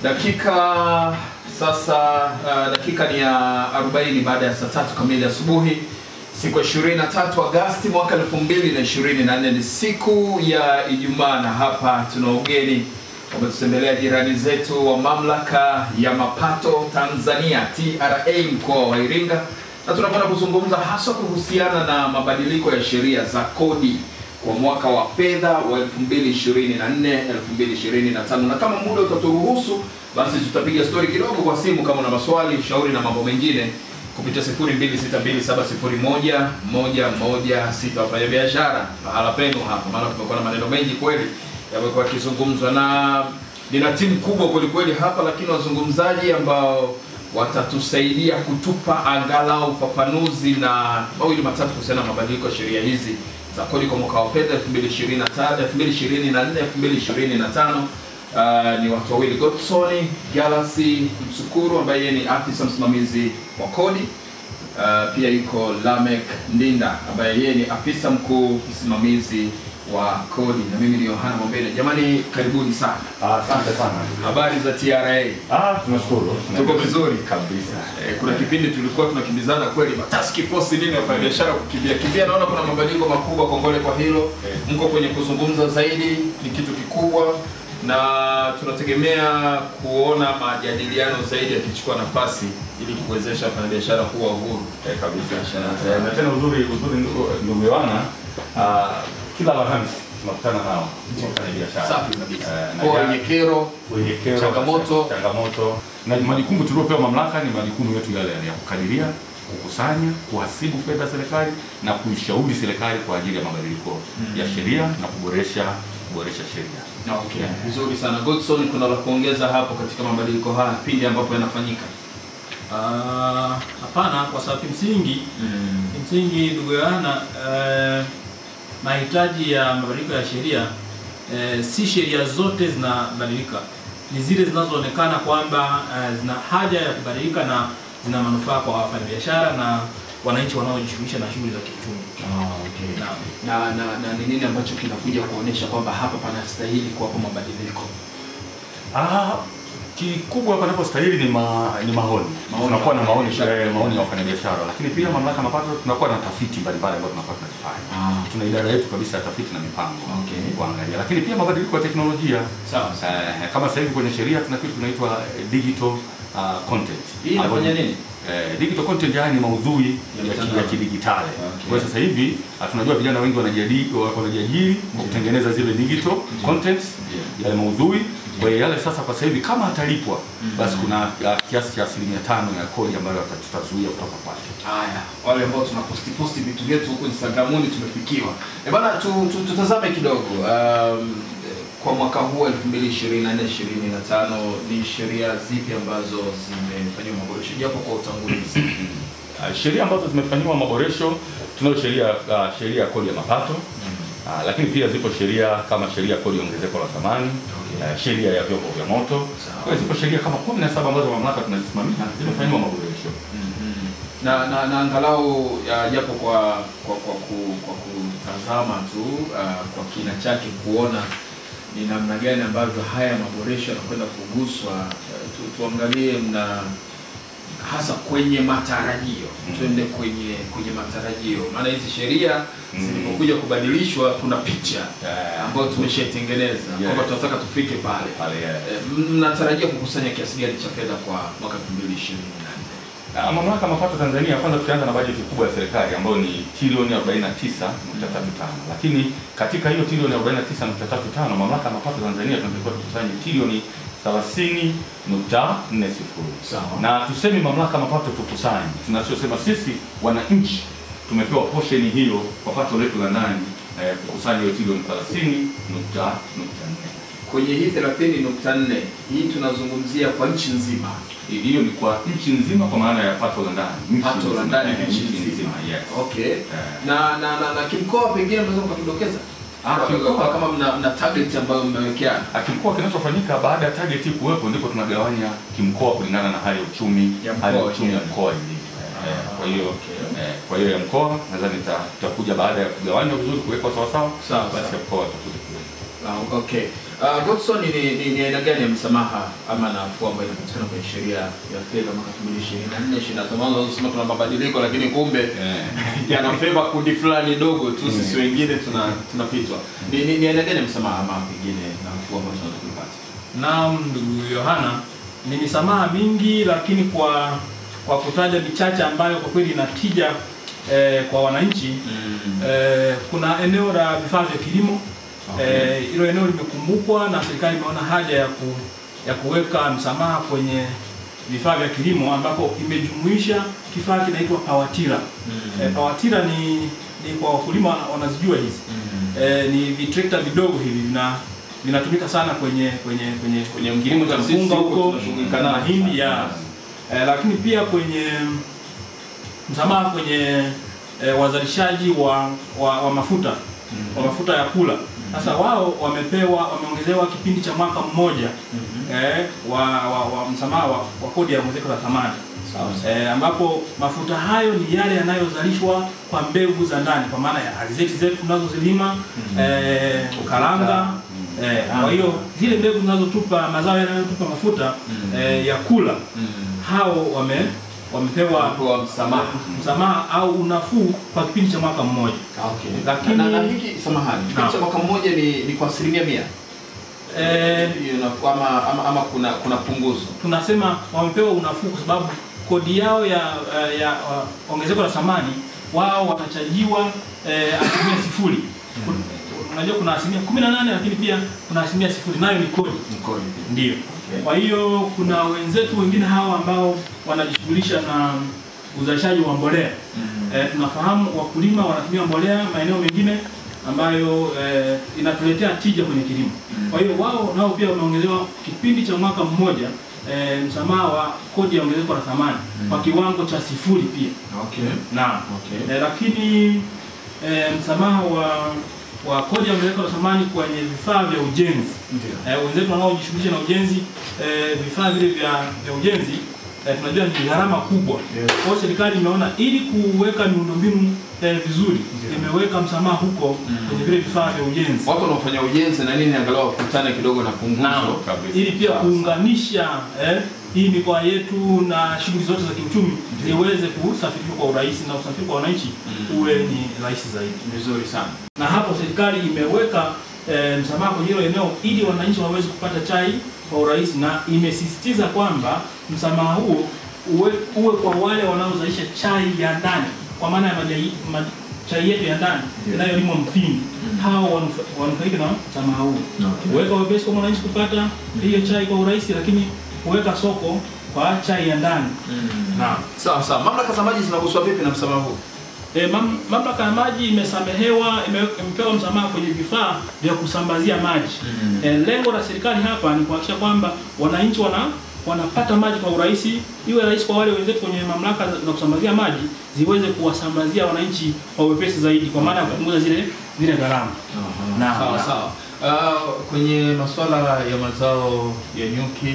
Dakika sasa uh, dakika ni ya 40 baada ya saa tatu kamili asubuhi siku ya 23 Agasti mwaka 2024 ni siku ya Ijumaa, na hapa tuna ugeni wametutembelea jirani zetu wa mamlaka ya mapato Tanzania TRA mkoa wa Iringa, na tunakwenda kuzungumza haswa kuhusiana na mabadiliko ya sheria za kodi kwa mwaka wa fedha wa 2024 2025, na kama muda utaturuhusu, basi tutapiga stori kidogo kwa simu kama una maswali, shauri na mambo mengine kupitia 0262701116 wafanya biashara pahala penu hapa, maana tumekuwa na maneno mengi kweli yamekuwa yakizungumzwa, na nina timu kubwa kweli kweli hapa, lakini wazungumzaji ambao watatusaidia kutupa angalau ufafanuzi na mawili matatu kuhusiana na mabadiliko ya sheria hizi za kodi kwa mwaka wa fedha 2023 2024 2025. Uh, ni watu wawili Godson Galasi Msukuru ambaye yeye ni afisa msimamizi wa kodi. Uh, pia yuko Lamek Ndinda ambaye yeye ni afisa mkuu msimamizi wa kodi, na mimi ni Yohana Mombele. Jamani, karibuni sana. Asante sana. Habari za TRA? Ah, tunashukuru. Tuko vizuri kabisa. Eh, kuna kipindi tulikuwa tunakimbizana kweli task force nini wafanya biashara kukimbia kimbia. Naona kuna mabadiliko makubwa, kongole kwa hilo. Mko kwenye kuzungumza zaidi, ni kitu kikubwa, na tunategemea kuona majadiliano zaidi yakichukua nafasi ili kuwezesha wafanyabiashara kuwa uhuru. Eh, kabisa. Eh, Na tena uzuri uzuri ndugu- ndugu Yohana, ah, kila Alhamisi tunakutana nao wafanya biashara. Safi kabisa. Eh, na Kwa jana- wenye kero wenye kero, Changamoto. changamoto na majukumu tuliopewa mamlaka ni majukumu yetu yale yale ya kukadiria, kukusanya, kuhasibu fedha za serikali na kuishauri serikali kwa ajili ya mabadiliko ya sheria na kuboresha kuboresha sheria. Okay, vizuri sana Godson, kuna la kuongeza hapo katika mabadiliko haya pindi ambapo yanafanyika? Ah, Hapana, kwa sababu kimsingi kimsingi ndugu Yohana, eh, mahitaji ya mabadiliko ya sheria eh, si sheria zote zinabadilika, ni zile zinazoonekana kwamba eh, zina haja ya kubadilika na zina manufaa kwa wafanyabiashara na wananchi wanaojishughulisha na shughuli za kiuchumi. okay. Naam. na na na ni nini ambacho kinakuja kuonyesha kwamba hapa panastahili kuwapo mabadiliko? Ah, kikubwa panapostahili ni ma, ni maoni. Maoni Tunakuwa na ya maoni wafanyabiashara. eh, maoni ya wafanyabiashara, lakini pia mamlaka ya mapato tunakuwa na tafiti mbalimbali ambazo tunakuwa tunazifanya. Ah. Tuna idara yetu kabisa ya tafiti na mipango Okay. kuangalia, lakini pia mabadiliko ya teknolojia Sawa sawa. eh, kama sasa hivi kwenye sheria tuna kitu tunaitwa eh, digital uh, content. Hii inafanya Ambayo- nini? Eh, digital content haya ni maudhui Ya ya, ki- mtandao. ya kidigitali. Okay. Kwa hiyo sasa hivi ah, tunajua vijana wengi wanajiadi- wanajiajiri kwa kutengeneza zile digital contents Yeah. yale maudhui. Kwa hiyo yale sasa kwa sasa hivi kama atalipwa basi kuna ah, kiasi cha asilimia tano ya kodi ambayo ata- tutazuia kutoka kwake. Haya, wale ambao tuna posti posti vitu vyetu huko Instagramuni tumefikiwa. Eh bana, tu, tu, tutazame kidogo um, kwa mwaka huu 2024 2025 ni sheria zipi ambazo zimefanyiwa maboresho japo kwa utangulizi? Ah, sheria ambazo zimefanyiwa maboresho tunayo sheria ah, sheria ya kodi ya mapato Ah, lakini pia zipo sheria kama sheria ya kodi ya ongezeko la thamani Okay. eh, sheria ya vyombo vya moto. Sawa. Kwa hiyo zipo sheria kama kumi na saba ambazo mamlaka tunazisimamia zimefanyiwa maboresho. na, na, na angalau ya, japo kwa kwa kwa, ku, kwa kutazama tu uh, kwa kina chake kuona ni namna gani ambavyo haya maboresho yanakwenda kuguswa uh, tu, tuangalie mna hasa kwenye matarajio Mm. tuende kwenye kwenye matarajio maana hizi sheria Mm. zilipokuja kubadilishwa kuna picha Eh, ambayo tumeshaitengeneza Yeah. kwamba tunataka tufike pale pale eh, Eh, mnatarajia kukusanya kiasi gani cha fedha kwa mwaka 2024 Na mamlaka ya mapato Tanzania, kwanza tukianza na bajeti kubwa ya serikali ambayo ni trilioni 49.35, lakini katika hiyo trilioni 49.35 mamlaka ya mapato Tanzania tunatakiwa tukusanye trilioni 30.40. Sawa. Na tusemi mamlaka ya mapato tukusanye, tunachosema sisi wananchi tumepewa portion hiyo kwa pato letu la ndani eh, kukusanya hiyo trilioni 30.4. kwenye hii 30.4 hii tunazungumzia kwa nchi nzima Hiyo ni kwa nchi nzima, kwa maana ya pato la ndani, nchi pato la nzima, ndani eh, nchi nzima yes. okay Eh. na na na, na kimkoa pengine mnaweza mkatudokeza Ah, Kwa- kimkoa. kwa- kama mna, mna target ambayo mmewekeana Akimkoa kinachofanyika baada ya target hii kuwepo, ndipo tunagawanya kimkoa kulingana na hali ya uchumi, Ya mkoa hali ya uchumi ya wenyewe. mkoa ilivyo. Eh, Kwa hiyo okay. eh, kwa hiyo ya mkoa nadhani ita- itakuja baada ya kugawanywa vizuri, kuwekwa sawa sawa, Sawa, basi sawa. ya mkoa itakuja kuwekwa. Ah, okay Uh, Godson ni ni ni aina gani ya msamaha ama nafuu ambayo inapatikana kwenye sheria ya fedha mwaka 2024 25 mwanzo unasema tuna mabadiliko lakini kumbe Eh. yanafeva kundi fulani dogo tu sisi wengine tuna tunapitwa. Ni ni ni aina gani ya msamaha ama pengine nafuu ambayo tunaweza kuipata? Naam, ndugu Yohana, ni misamaha mingi, lakini kwa kwa kutaja michache ambayo kwa kweli ina tija eh, kwa wananchi eh, kuna eneo la vifaa vya kilimo Okay. eh, hilo eneo limekumbukwa na serikali imeona haja ya ku, ya kuweka msamaha kwenye vifaa vya kilimo ambapo imejumuisha kifaa kinaitwa pawatira. Eh, pawatira ni, ni kwa wakulima wana- wanazijua hizi eh, ni vitrekta vidogo hivi vina vinatumika sana kwenye kwenye kwenye Kwenye kilimo mpunga cha sisi mpunga huko huko tunashughulika na nao mahindi sana. ya eh, lakini pia kwenye msamaha kwenye eh, wazalishaji wa, wa, wa mafuta wa mafuta ya kula. Sasa wao wamepewa wameongezewa kipindi cha mwaka mmoja eh, wa, wa, wa msamaha wa, wa kodi ya ongezeko la thamani eh, ambapo mafuta hayo ni yale yanayozalishwa kwa mbegu za ndani kwa maana ya alizeti zetu tunazozilima eh, karanga eh, kwa hiyo zile mbegu zinazotupa mazao yanayotupa mafuta eh, ya kula hao wame wamepewa Kwa msamaha. msamaha au unafuu kwa kipindi cha mwaka mmoja. Okay. Lakini- na, na hiki samahani, kipindi cha Naam. mwaka mmoja ni ni kwa asilimia mia. Eh, Hiyo inafuu ama, ama ama kuna kuna punguzo. tunasema wamepewa unafuu kwa sababu kodi yao ya, eh, ya uh, ongezeko la thamani wao watachajiwa eh, asilimia sifuri. Kun- Unajua kuna asilimia kumi na nane lakini pia kuna asilimia sifuri nayo ni kodi. Mkoni. Ndio. Kwa hiyo kuna wenzetu wengine hawa ambao wanajishughulisha na uzalishaji wa mbolea. Eh, tunafahamu wakulima wanatumia mbolea maeneo mengine ambayo eh, inatuletea tija kwenye kilimo. Kwa hiyo wao nao pia wameongezewa kipindi cha mwaka mmoja eh, msamaha wa kodi ya ongezeko la thamani kwa kiwango cha sifuri pia. Okay. Naam. Okay. Eh, lakini eh, msamaha wa wa kodi ya ongezeko la thamani kwenye vifaa vya ujenzi Ndio. eh, wenzetu wanaojishughulisha na ujenzi eh, vifaa vile vya, vya ujenzi eh, tunajua ni gharama kubwa. Yes. Kwa hiyo serikali imeona ili kuweka miundombinu eh, vizuri imeweka msamaha huko kwenye vile vifaa vya ujenzi Watu wanaofanya ujenzi na nini angalau wakutane kidogo na punguzo. Naam. kabisa. ili pia Sawa. kuunganisha eh, hii mikoa yetu na shughuli zote za kiuchumi ziweze kusafirishwa kwa urahisi na usafiri kwa wananchi uwe ni rahisi zaidi. Vizuri sana. na hapo serikali imeweka e, msamaha kwenye hilo eneo ili wananchi waweze kupata chai kwa urahisi, na imesisitiza kwamba msamaha huo uwe, uwe kwa wale wanaozalisha chai ya ndani, kwa maana ya majai, ma, chai yetu ya ndani inayolimwa Mpini, hao wanufa- wanufaike na msamaha huo, Okay. kuweka wepesi kwa mwananchi kupata hiyo chai kwa urahisi, lakini kuweka soko kwa chai ya ndani. Naam. Sawa sawa. Mamlaka za maji zinaguswa vipi na msamaha huu? E, mam, mamlaka ya maji imesamehewa ime- imepewa msamaha kwenye vifaa vya kusambazia maji. E, lengo la serikali hapa ni kuhakikisha kwamba wananchi wana wanapata maji kwa urahisi, iwe rahisi kwa wale wenzetu kwenye mamlaka za za kusambazia maji ziweze kuwasambazia wananchi kwa wepesi zaidi, kwa maana ya kupunguza zile zile gharama. Naam, Sawa naam. sawa. Uh, kwenye masuala ya mazao ya nyuki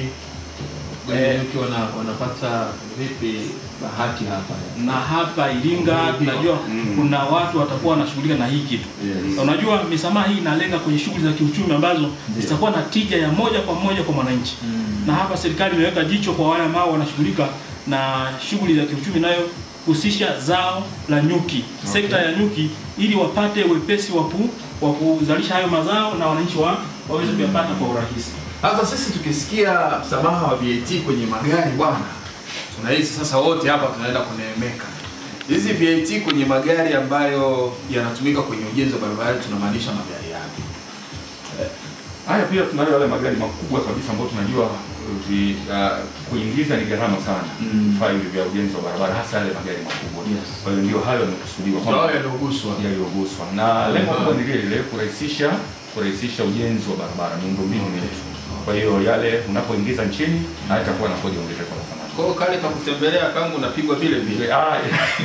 wenye Eh. nyuki wana, wanapata vipi bahati hapa? na hapa Iringa tunajua kuna watu watakuwa wanashughulika na hii kitu. Yes. Na Unajua misamaha hii inalenga kwenye shughuli za kiuchumi ambazo zitakuwa na tija ya moja kwa moja kwa mwananchi. Na hapa serikali imeweka jicho kwa wale ambao wanashughulika na shughuli za kiuchumi inayohusisha zao la nyuki, sekta ya nyuki, ili wapate wepesi wa ku- wa kuzalisha hayo mazao na wananchi wa waweze kuyapata kwa urahisi. Sasa sisi tukisikia msamaha wa VAT kwenye magari bwana, tunahisi sasa wote hapa tunaenda kuneemeka. Hizi VAT kwenye magari ambayo yanatumika kwenye ujenzi wa barabara tunamaanisha magari yapi? Haya pia tunayo yale magari makubwa kabisa ambayo tunajua vi, uh, kuingiza ni gharama sana Mm. vifaa hivi vya ujenzi wa barabara, hasa yale magari makubwa. Yes. Kwa hiyo ndio hayo yamekusudiwa Ndio kwamba yaliyoguswa. yaliyoguswa, na lengo kubwa ni lile lile, kurahisisha kurahisisha ujenzi wa barabara, miundombinu yetu. Kwa hiyo yale unapoingiza nchini hayatakuwa na kodi ya ongezeko la thamani. Kwa hiyo kale kakutembelea kangu unapigwa vile vile. Ah,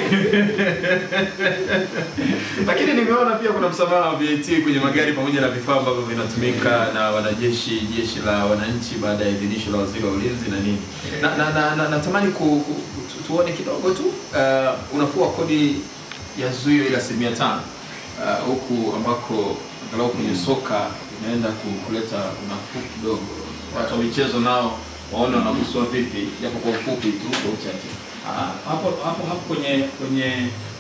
Lakini nimeona pia kuna msamaha wa VAT kwenye magari pamoja na vifaa ambavyo vinatumika na wanajeshi, jeshi la wananchi baada ya idhinisho la waziri wa ulinzi na nini. Na na na, na, natamani ku, ku, tu, tuone kidogo tu uh, unafuu wa kodi ya zuio ile asilimia tano uh, huku ambako angalau kwenye soka inaenda ku- kuleta unafuu kidogo. Watu wa michezo nao waone wanaguswa vipi, japo kwa ufupi tu kwa uchache. Ah, hapo hapo hapo kwenye kwenye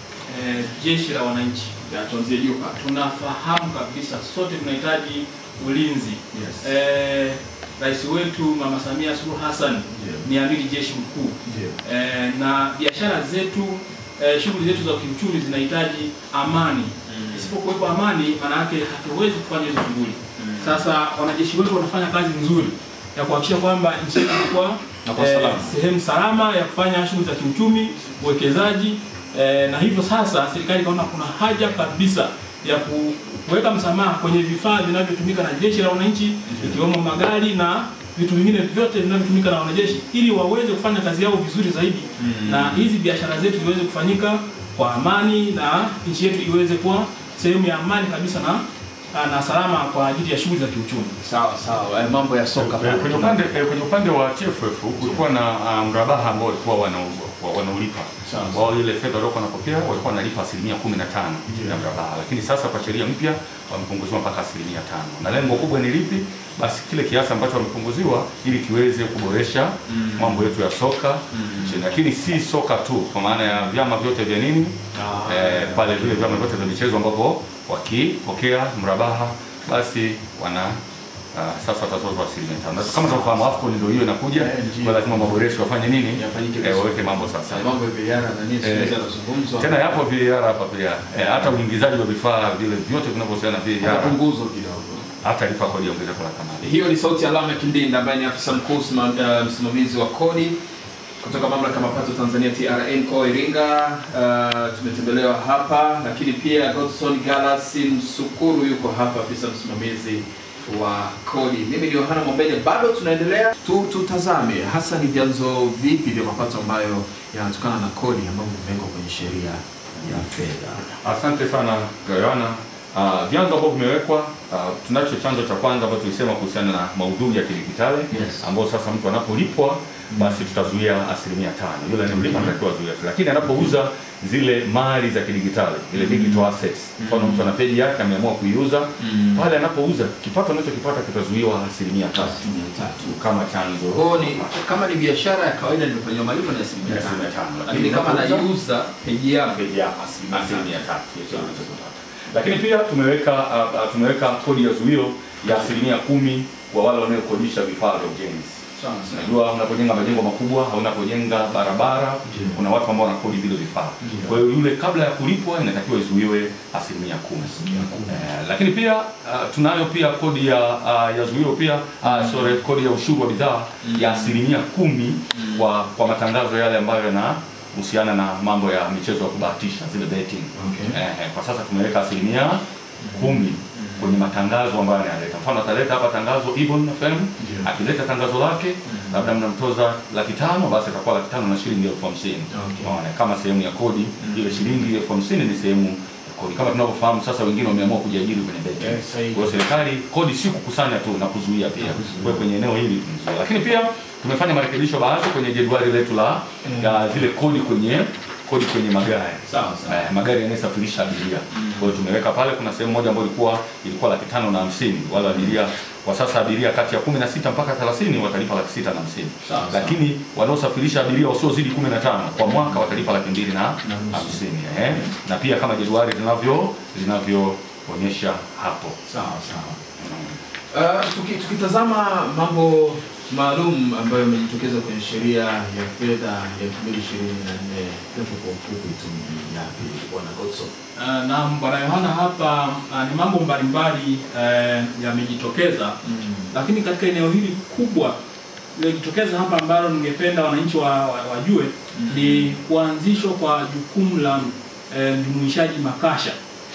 eh, jeshi la wananchi Ya, tuanzie juu hapa. tunafahamu kabisa sote tunahitaji ulinzi. Yes. Eh, Rais wetu Mama Samia Suluhu Hassan Ndio. ni amiri jeshi mkuu Ndio. eh, na biashara zetu eh, shughuli zetu za kiuchumi zinahitaji amani. Isipokuwepo amani, maana yake hatuwezi kufanya hizo shughuli. Sasa wanajeshi wetu wanafanya kazi nzuri ya kuhakikisha kwamba nchi yetu inakuwa Na kwa salama. sehemu salama ya kufanya shughuli za kiuchumi, uwekezaji eh, na hivyo sasa serikali ikaona kuna haja kabisa ya ku- kuweka msamaha kwenye vifaa vinavyotumika na jeshi la wananchi ikiwemo magari na vitu vingine vyote vinavyotumika na wanajeshi ili waweze kufanya kazi yao vizuri zaidi na hizi biashara zetu ziweze kufanyika kwa amani na nchi yetu iweze kuwa sehemu ya amani kabisa na na salama kwa ajili ya shughuli za kiuchumi. Sawa sawa, eh, mambo ya soka Eh, pale. kwenye upande eh, kwenye upande wa TFF kulikuwa na ah, mrabaha ambao walikuwa wana- wa- wanaulipa Sawa. ambao ile fedha waliokuwa wanapokea walikuwa wanalipa asilimia kumi na tano ya mrabaha, lakini sasa kwa sheria mpya wamepunguziwa mpaka asilimia tano na lengo kubwa ni lipi? Basi kile kiasi ambacho wamepunguziwa ili kiweze kuboresha mambo yetu ya soka nchini, lakini si soka tu, kwa maana ya vyama vyote vya nini Ah. eh, pale vile vyama vyote vya michezo ambapo wakipokea mrabaha basi wana uh, sasa watatozwa asilimia tano. Na Kama tunavyofahamu AFCON ndio hiyo inakuja, Eh, ndio. kwa lazima maboresho wafanye nini, Yafanyike eh, vizuri. waweke mambo sasa. Sasa mambo ya VAR na nini siku hizi Eh, yanazungumzwa. Tena yapo VAR hapa pia eh, hata uingizaji wa vifaa vile vyote vinavyohusiana na VAR Punguzo kidogo. hata lipa kodi ya ongezeko la thamani. Hiyo ni sauti ya Lameck Kindinda ambaye ni afisa mkuu msima- eh, msimamizi wa kodi kutoka mamlaka ya mapato Tanzania TRA mkoa wa Iringa. Uh, tumetembelewa hapa, lakini pia Godson Galasi Msukuru yuko hapa, afisa msimamizi wa kodi. Mimi ni Yohana Mwambele, bado tunaendelea tu, tutazame hasa ni vyanzo vipi vya mapato ambayo yanatokana na kodi ambavyo vimewekwa kwenye sheria ya fedha. Asante sana Gayana. Uh, vyanzo ambavyo vimewekwa uh, tunacho chanzo cha kwanza ambacho tulisema kuhusiana na maudhui ya kidijitali Yes. ambao sasa mtu anapolipwa basi tutazuia asilimia tano. Yule anayemlipa anatakiwa azuia, lakini anapouza zile mali za kidijitali ile digital assets, mfano mtu ana peji yake ameamua kuiuza pale, anapouza kipato anachokipata kitazuiwa asilimia tatu Asilimia tatu. kama chanzo Kwa hiyo ni kama ni biashara ya kawaida nilifanyiwa malipo ni asilimia Ni tano. asilimia tano. Lakini kama Lakini naiuza peji yake peji yako asilimia tatu ya kile unachokipata. Lakini pia tumeweka uh, uh, tumeweka kodi ya zuio ya asilimia kumi kwa wale wanaokodisha vifaa vya ujenzi. Unajua, unapojenga majengo makubwa au unapojenga barabara, Ndiyo. kuna watu ambao wanakodi vile vifaa. Ndiyo. Kwa hiyo yule kabla ya kulipwa inatakiwa izuiwe asilimia kumi. Eh, lakini pia uh, tunayo pia kodi ya uh, ya zuio pia uh, sorry, kodi ya ushuru wa bidhaa ya asilimia kumi kwa kwa matangazo yale ambayo yanahusiana na mambo ya michezo ya kubahatisha zile betting. Okay. Eh, eh, kwa sasa tumeweka asilimia kumi kwenye matangazo ambayo anayaleta. Mfano ataleta hapa tangazo Ibon FM, Ndio. akileta tangazo lake labda mnamtoza laki tano, basi atakuwa laki tano na shilingi elfu hamsini Okay. Unaona, kama sehemu ya kodi. Ile shilingi elfu hamsini ni sehemu ya kodi. Kama tunavyofahamu sasa, wengine wameamua kujiajiri kwenye benki. Yes, sahihi. Kwa hiyo serikali kodi si kukusanya tu na kuzuia pia. kuzuia. Kwa hiyo kwenye eneo hili tumezuia. Lakini pia tumefanya marekebisho baadhi kwenye jedwali letu la ya zile kodi kwenye kodi kwenye magari Sawa sawa. eh, magari yanayosafirisha abiria. Kwa hiyo tumeweka pale, kuna sehemu moja ambayo ilikuwa ilikuwa laki tano na hamsini wale abiria kwa sasa abiria kati ya kumi na sita mpaka thelathini watalipa laki sita na hamsini Sawa, sawa. lakini wanaosafirisha abiria wasiozidi kumi na tano kwa mwaka watalipa laki mbili na nusu. hamsini eh. na pia kama jedwali linavyo linavyoonyesha hapo Sawa sawa. Uh, tuki, tukitazama mambo maalum ambayo yamejitokeza kwenye sheria ya fedha ya 2024 japo kwa ufupi tu ni yapi bwana Godson? Uh, naam bwana Yohana, hapa uh, ni mambo mbalimbali uh, yamejitokeza lakini katika eneo hili kubwa lililojitokeza hapa ambalo ningependa wananchi wa, wa, wajue ni kuanzishwa kwa jukumu la eh, mjumuishaji makasha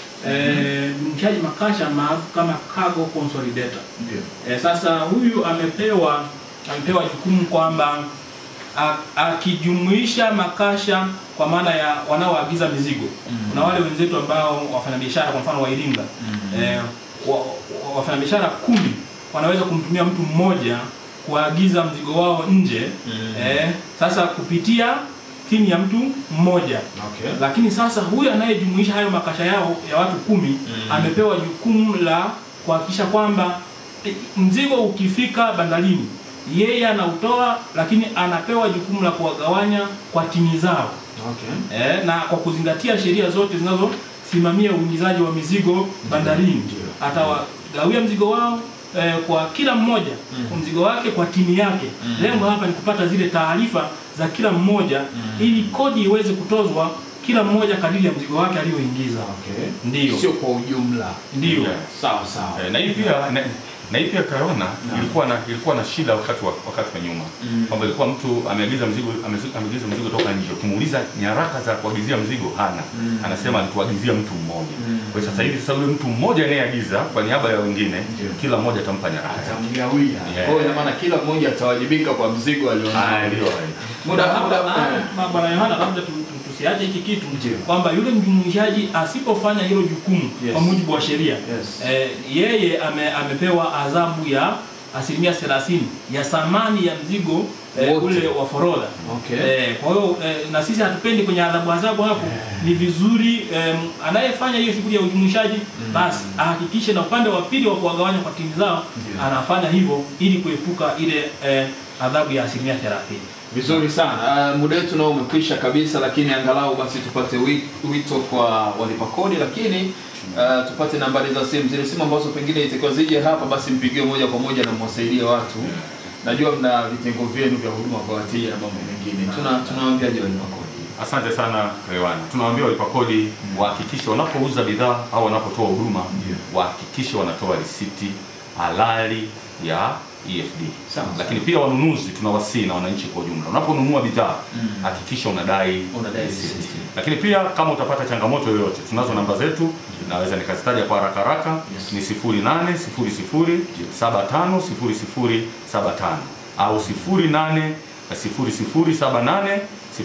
eh, mjumuishaji makasha maarufu kama cargo consolidator. Ndio. Eh, sasa huyu amepewa amepewa jukumu kwamba a- akijumuisha makasha kwa maana ya wanaoagiza mizigo. Kuna wale wenzetu ambao wafanyabiashara kwa mfano wa Iringa eh, wa, wa- wafanyabiashara kumi wanaweza kumtumia mtu mmoja kuagiza mzigo wao nje eh, sasa kupitia timu ya mtu mmoja Okay. lakini sasa huyu anayejumuisha hayo makasha yao ya watu kumi amepewa jukumu la kuhakikisha kwamba eh, mzigo ukifika bandarini yeye anautoa, lakini anapewa jukumu la kuwagawanya kwa tini zao Okay. eh, na kwa kuzingatia sheria zote zinazosimamia uingizaji wa mizigo bandarini. Atawagawia mzigo wao eh, kwa kila mmoja mzigo wake kwa timu yake. Lengo hapa ni kupata zile taarifa za kila mmoja ili kodi iweze kutozwa kila mmoja kadiri ya mzigo wake aliyoingiza. Okay. Ndiyo. Sio kwa ujumla. Ndiyo. Yeah. Sawa sawa. Eh, na hii pia na, na hii pia Kayona ilikuwa na ilikuwa na shida wakati wa, wakati wa nyuma Mm. kwamba ilikuwa mtu ameagiza mzigo amezi- ameagiza mzigo toka nje, ukimuuliza nyaraka za kuagizia mzigo hana, Mm. anasema alituagizia mtu mmoja. Mm. Kwa hiyo sasa hivi sasa yule mtu mmoja anayeagiza kwa niaba ya wengine, Ndio. kila mmoja atampa nyaraka. Atamgawia. Yeah. Kwa hiyo ina maana kila mmoja atawajibika kwa mzigo Ah, alionao. ndio. Muda Hapa, muda ah, eh. ma- Bwana Yohana, labda tu- tu- tusiache hiki kitu Ndio. kwamba yule mjumuishaji asipofanya hilo jukumu Yes. kwa mujibu wa sheria Yes. eh, yeye ame, amepewa adhabu ya asilimia 30 ya thamani ya mzigo eh, Wote. ule wa forodha. Okay. Eh, kwa hiyo eh, na sisi hatupendi kwenye adhabu adhabu hapo. Ni vizuri eh, anayefanya hiyo shughuli ya ujumuishaji basi ahakikishe na upande wa pili wa kuwagawanya kwa timu zao Ndio. anafanya hivyo ili kuepuka ile eh, adhabu ya asilimia 30. Vizuri sana. Uh, muda wetu nao umekwisha kabisa, lakini angalau basi tupate wi- wito kwa walipa kodi, lakini uh, tupate nambari za simu, zile simu ambazo pengine itakiwa zije hapa, basi mpigie moja kwa moja na mwasaidie watu. Najua mna vitengo vyenu vya huduma kwa wateja na mambo mengine. Tuna tunawaambiaje walipa kodi? Asante sana Rewana. Tunawaambia walipa kodi wahakikishe wanapouza bidhaa au wanapotoa huduma Ndio. wahakikishe wanatoa risiti halali ya EFD. Sawa, Lakini pia wanunuzi tunawasihi na wananchi kwa ujumla, unaponunua bidhaa Mm. hakikisha unadai Unadai risiti. risiti. Lakini pia kama utapata changamoto yoyote, tunazo namba zetu, naweza nikazitaja kwa haraka haraka, Yes. ni 0800 75 0075 au 08 0078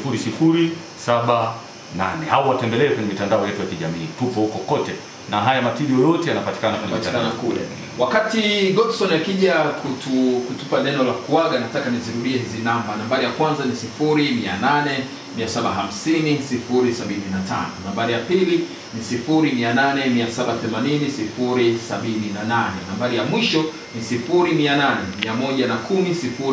0078 au watembelee kwenye mitandao yetu ya kijamii, tupo huko kote, na haya matirio yote yanapatikana kwenye Patikana mitandao kule. Wakati Godson akija kutu, kutupa neno la kuaga, nataka nizirudie hizi namba. Nambari ya kwanza ni 0800 750 075. Nambari ya pili ni 0800 780 078. Nambari ya mwisho ni 0800 110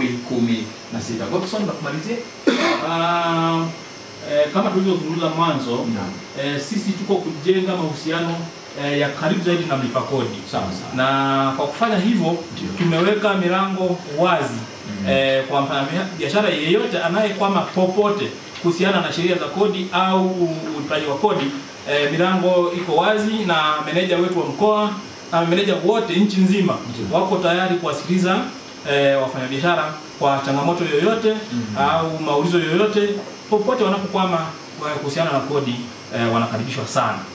016. Godson, nakumalizia? Ah, eh, kama tulivyozungumza mwanzo Naam. eh, sisi tuko kujenga mahusiano eh, ya karibu zaidi na mlipa kodi Sawa sawa. na kwa kufanya hivyo Ndio. tumeweka milango wazi Mhm. eh, kwa mfanyabiashara yeyote anayekwama popote kuhusiana na sheria za kodi au ulipaji wa kodi eh, milango iko wazi na meneja wetu wa mkoa na meneja wote nchi nzima Ndio. wako tayari kuwasikiliza eh, wafanyabiashara kwa changamoto yoyote Mhm. au maulizo yoyote popote wanapokwama eh, kuhusiana na kodi eh, wanakaribishwa sana.